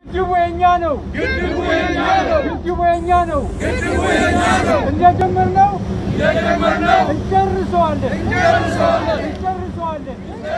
ግድቡ የኛ ነው። ግድቡ የኛ ነው። ግድቡ የኛ ነው። ግድቡ የኛ ነው። እንደጀመርነው እንደጀመርነው እንጨርሰዋለን። እንጨርሰዋለን። እንጨርሰዋለን።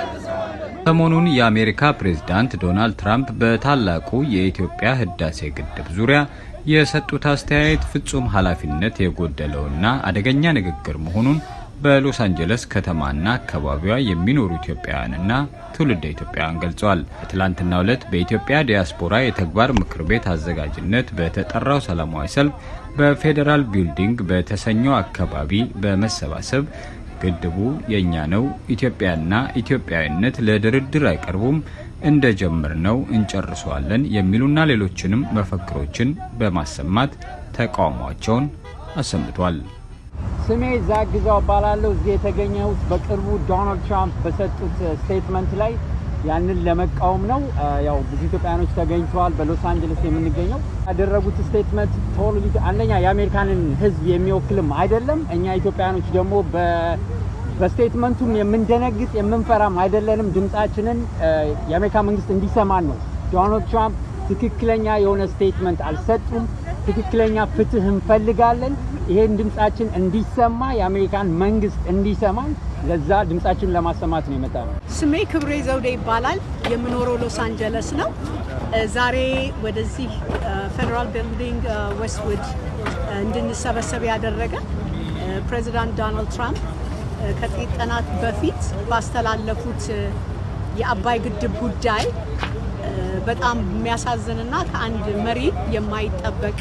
ሰሞኑን የአሜሪካ ፕሬዝዳንት ዶናልድ ትራምፕ በታላቁ የኢትዮጵያ ህዳሴ ግድብ ዙሪያ የሰጡት አስተያየት ፍጹም ኃላፊነት የጎደለውና አደገኛ ንግግር መሆኑን በሎስ አንጀለስ ከተማና አካባቢዋ የሚኖሩ ኢትዮጵያውያንና ትውልደ ኢትዮጵያውያን ገልጸዋል። በትላንትናው ዕለት በኢትዮጵያ ዲያስፖራ የተግባር ምክር ቤት አዘጋጅነት በተጠራው ሰላማዊ ሰልፍ በፌዴራል ቢልዲንግ በተሰኘው አካባቢ በመሰባሰብ ግድቡ የእኛ ነው፣ ኢትዮጵያና ኢትዮጵያዊነት ለድርድር አይቀርቡም፣ እንደ ጀመርነው እንጨርሰዋለን የሚሉና ሌሎችንም መፈክሮችን በማሰማት ተቃውሟቸውን አሰምቷል። ስሜ ዛክ ግዛው እባላለሁ። እዚህ የተገኘሁት በቅርቡ ዶናልድ ትራምፕ በሰጡት ስቴትመንት ላይ ያንን ለመቃወም ነው። ያው ብዙ ኢትዮጵያኖች ተገኝተዋል። በሎስ አንጀለስ የምንገኘው ያደረጉት ስቴትመንት ቶታሊ አንደኛ የአሜሪካንን ሕዝብ የሚወክልም አይደለም። እኛ ኢትዮጵያኖች ደግሞ በስቴትመንቱም የምንደነግጥ የምንፈራም አይደለንም። ድምጻችንን የአሜሪካ መንግስት እንዲሰማን ነው። ዶናልድ ትራምፕ ትክክለኛ የሆነ ስቴትመንት አልሰጡም። ትክክለኛ ፍትህ እንፈልጋለን። ይሄን ድምጻችን እንዲሰማ የአሜሪካን መንግስት እንዲሰማን ለዛ ድምጻችን ለማሰማት ነው የመጣ ነው። ስሜ ክብሬ ዘውዴ ይባላል። የምኖረው ሎስ አንጀለስ ነው። ዛሬ ወደዚህ ፌዴራል ቢልዲንግ ዌስትውድ እንድንሰበሰብ ያደረገ ፕሬዚዳንት ዶናልድ ትራምፕ ከጥቂት ቀናት በፊት ባስተላለፉት የአባይ ግድብ ጉዳይ በጣም የሚያሳዝንና ከአንድ መሪ የማይጠበቅ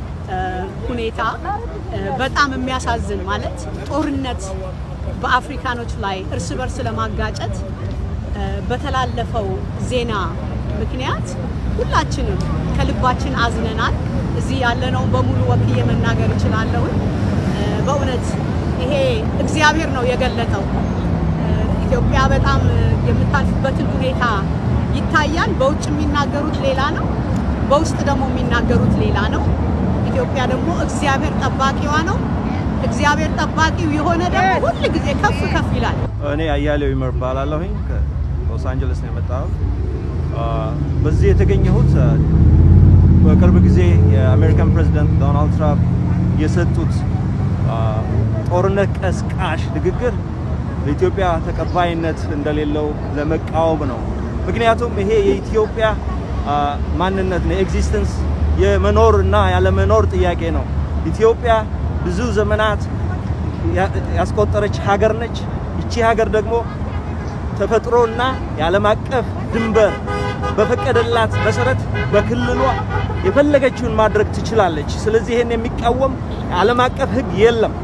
ሁኔታ በጣም የሚያሳዝን ማለት ጦርነት በአፍሪካኖች ላይ እርስ በርስ ለማጋጨት በተላለፈው ዜና ምክንያት ሁላችንም ከልባችን አዝነናል። እዚህ ያለነውን በሙሉ ወክዬ መናገር እችላለሁ። በእውነት ይሄ እግዚአብሔር ነው የገለጠው። ኢትዮጵያ በጣም የምታልፍበትን ሁኔታ ይታያል። በውጭ የሚናገሩት ሌላ ነው፣ በውስጥ ደግሞ የሚናገሩት ሌላ ነው። ኢትዮጵያ ደግሞ እግዚአብሔር ጠባቂዋ ነው። እግዚአብሔር ጠባቂው የሆነ ደግሞ ሁል ጊዜ ከፍ ከፍ ይላል። እኔ አያሌው ይመር እባላለሁኝ ከሎስ አንጀለስ ነው የመጣሁት። በዚህ የተገኘሁት በቅርብ ጊዜ የአሜሪካን ፕሬዚደንት ዶናልድ ትራምፕ የሰጡት ጦርነት ቀስቃሽ ንግግር በኢትዮጵያ ተቀባይነት እንደሌለው ለመቃወም ነው። ምክንያቱም ይሄ የኢትዮጵያ ማንነት ነው፣ ኤግዚስተንስ የመኖር እና ያለመኖር ጥያቄ ነው። ኢትዮጵያ ብዙ ዘመናት ያስቆጠረች ሀገር ነች። ይቺ ሀገር ደግሞ ተፈጥሮና የዓለም አቀፍ ድንበር በፈቀደላት መሰረት በክልሏ የፈለገችውን ማድረግ ትችላለች። ስለዚህ ይሄን የሚቃወም የዓለም አቀፍ ሕግ የለም።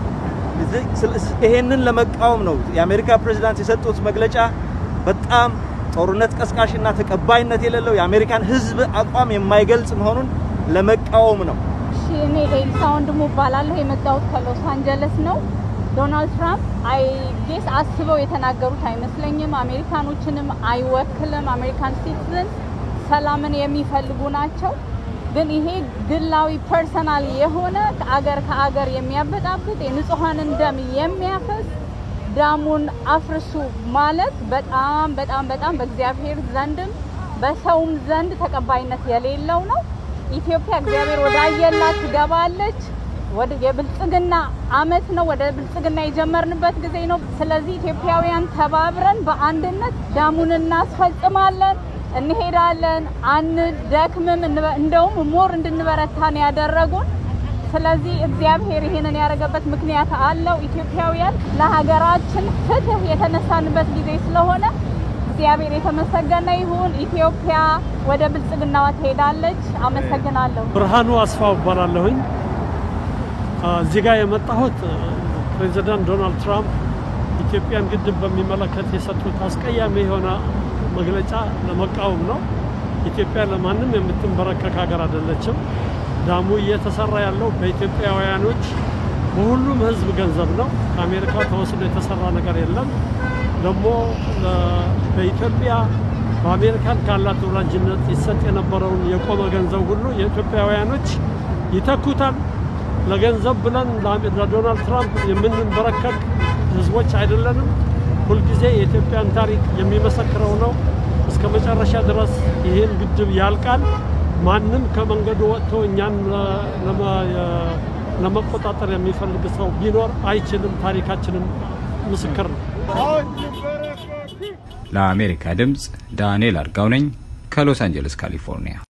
ይሄንን ለመቃወም ነው የአሜሪካ ፕሬዚዳንት የሰጡት መግለጫ በጣም ጦርነት ቀስቃሽና ተቀባይነት የሌለው የአሜሪካን ሕዝብ አቋም የማይገልጽ መሆኑን ለመቃወም ነው። እኔ ኤልሳ ወንድሙ እባላለሁ። የመጣሁት ከሎስ አንጀለስ ነው። ዶናልድ ትራምፕ አይ ጌስ አስበው የተናገሩት አይመስለኝም። አሜሪካኖችንም አይወክልም። አሜሪካን ሲቲዝን ሰላምን የሚፈልጉ ናቸው። ግን ይሄ ግላዊ ፐርሰናል የሆነ ከአገር ከአገር የሚያበጣብጥ የንጹሐንን ደም የሚያፈስ ዳሙን አፍርሱ ማለት በጣም በጣም በጣም በእግዚአብሔር ዘንድም በሰውም ዘንድ ተቀባይነት የሌለው ነው። ኢትዮጵያ እግዚአብሔር ወደ አየላት ትገባለች። ወደ የብልጽግና አመት ነው። ወደ ብልጽግና የጀመርንበት ጊዜ ነው። ስለዚህ ኢትዮጵያውያን ተባብረን በአንድነት ዳሙን እናስፈጽማለን፣ እንሄዳለን፣ አንደክምም። እንደውም ሞር እንድንበረታን ያደረጉን ስለዚህ እግዚአብሔር ይሄንን ያደረገበት ምክንያት አለው። ኢትዮጵያውያን ለሀገራችን ፍትህ የተነሳንበት ጊዜ ስለሆነ እግዚአብሔር የተመሰገነ ይሁን። ኢትዮጵያ ወደ ብልጽግናዋ ትሄዳለች። አመሰግናለሁ። ብርሃኑ አስፋው እባላለሁኝ። እዚህ ጋር የመጣሁት ፕሬዚዳንት ዶናልድ ትራምፕ ኢትዮጵያን ግድብ በሚመለከት የሰጡት አስቀያሚ የሆነ መግለጫ ለመቃወም ነው። ኢትዮጵያ ለማንም የምትንበረከክ ሀገር አይደለችም። ዳሙ እየተሰራ ያለው በኢትዮጵያውያኖች በሁሉም ሕዝብ ገንዘብ ነው። ከአሜሪካ ተወስዶ የተሰራ ነገር የለም። ደግሞ በኢትዮጵያ በአሜሪካን ካላት ወዳጅነት ይሰጥ የነበረውን የቆመ ገንዘብ ሁሉ የኢትዮጵያውያኖች ይተኩታል። ለገንዘብ ብለን ለዶናልድ ትራምፕ የምንበረከክ ህዝቦች አይደለንም። ሁልጊዜ የኢትዮጵያን ታሪክ የሚመሰክረው ነው። እስከ መጨረሻ ድረስ ይህን ግድብ ያልቃል። ማንም ከመንገዱ ወጥቶ እኛን ለመቆጣጠር የሚፈልግ ሰው ቢኖር አይችልም። ታሪካችንም ምስክር ነው። ለአሜሪካ ድምፅ ዳንኤል አርጋው ነኝ ከሎስ አንጀለስ ካሊፎርኒያ።